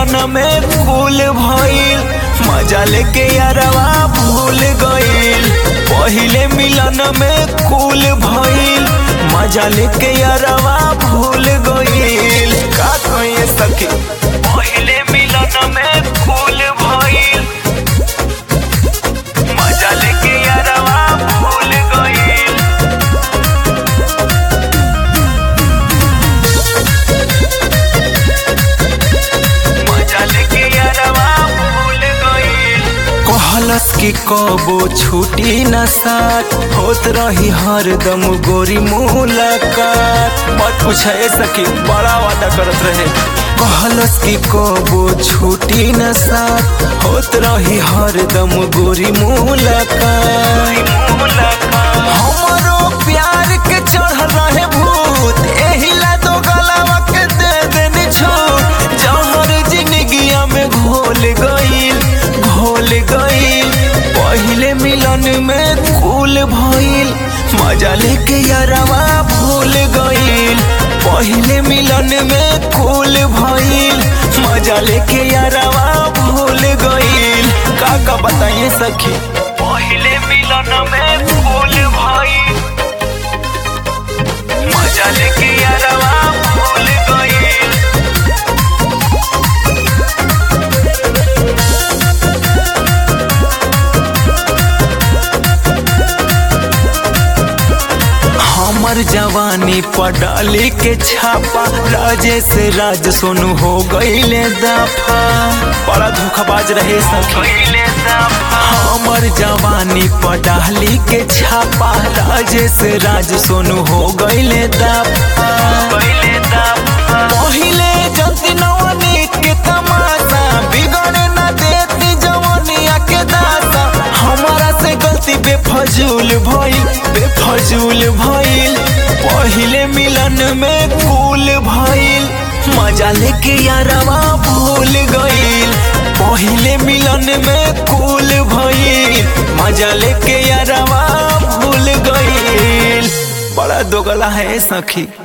मिलन में फूल भइल मजा लेके यारवा भूल गइल पहिले मिलन में फूल भइल मजा लेके यारवा भूल गइल का कहिए सखी पहिले मिलन में फूल भइल मजा लेके यारवा भूल गइल मजा लेके यारवा भूल गइल कहलस की कबो छुटी न साथ होत रही हरदम गोरी मुलाकात मत पूछे सखी बड़ा वादा करत रहे कहलस की कबो छुटी न साथ होत रही हरदम गोरी मुलाकात हमरो प्यार के चढ़ रहे भूत एही ला दो गलावा के दे देनी छूट जहर जिंदगिया में घोल गईल घोल गईल पहिले मिलन में फूल भइल मजा लेके यारवा भूल गईल पहिले मिलन में फूल भइल मजा लेके यारवा भूल गईल का का बताइए सखी पहिले मिलन में फूल भइल मजा लेके यारवा भूल गईल हमर जवानी पडाली के छापा राजेश राज सोनू हो गईले दफा बड़ा धोखाबाज रहे सखी हमर जवानी पडाली के छापा राजेश राज सोनू हो गईले दफा पहिले जल्दी नवनी के तमाशा बिगड़े ना देती जवानिया के दासा हमारा से गलती बेफजूल भइल बेफजूल भइल पहिले मिलन में फूल भइल मजा लेके यारवा भूल गइल पहिले मिलन में फूल भइल मजा लेके यारवा भूल गइल बड़ा दोगला है सखी